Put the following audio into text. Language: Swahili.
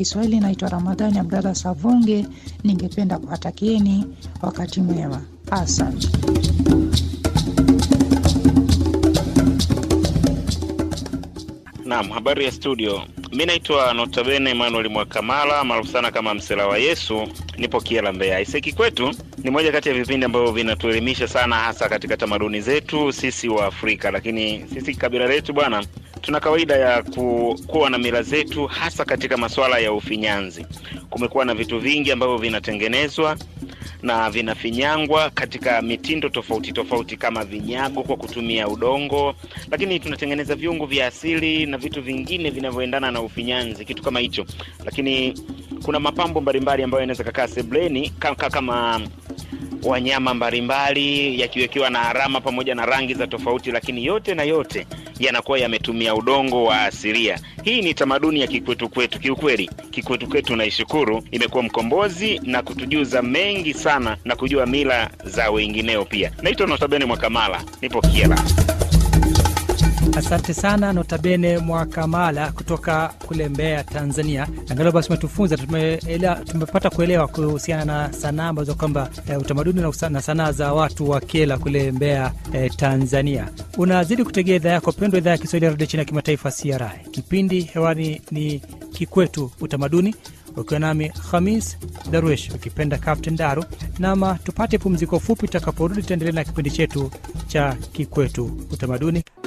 Kiswahili. Naitwa Ramadhani Abdalla Savunge, ningependa kuwatakieni wakati mwema. Asante. Naam, habari ya studio. Mi naitwa Notabene Emmanuel Mwakamala maarufu sana kama Msela wa Yesu, nipo Kiela, Mbeya. Iseki kwetu ni moja kati ya vipindi ambavyo vinatuelimisha sana, hasa katika tamaduni zetu sisi wa Afrika, lakini sisi kabila letu bwana tuna kawaida ya ku, kuwa na mila zetu hasa katika masuala ya ufinyanzi. Kumekuwa na vitu vingi ambavyo vinatengenezwa na vinafinyangwa katika mitindo tofauti tofauti, kama vinyago kwa kutumia udongo, lakini tunatengeneza viungo vya asili na vitu vingine vinavyoendana na ufinyanzi, kitu kama hicho. Lakini kuna mapambo mbalimbali ambayo yanaweza kakaa sebleni kama, kama wanyama mbalimbali yakiwekewa na alama pamoja na rangi za tofauti, lakini yote na yote yanakuwa yametumia udongo wa asilia. Hii ni tamaduni ya kikwetu kwetu. Kiukweli kikwetu kwetu naishukuru, imekuwa mkombozi na kutujuza mengi sana na kujua mila za wengineo pia. Naitwa Notabene Mwakamala, nipo Kiela. Asante sana Notabene Mwakamala kutoka kule Mbeya, Tanzania. Angalau basi umetufunza, tumepata kuelewa kuhusiana na sanaa ambazo kwamba e, utamaduni na sanaa za watu wa Kiela kule Mbeya, e, Tanzania. Unazidi kutegea idhaa yako pendwa, idhaa ya Kiswahili ya redio chini ya kimataifa CRI. Kipindi hewani ni Kikwetu Utamaduni, ukiwa nami Hamis Darwesh, ukipenda Captain Daru. Nama tupate pumziko fupi, tutakaporudi tutaendelea na kipindi chetu cha Kikwetu Utamaduni.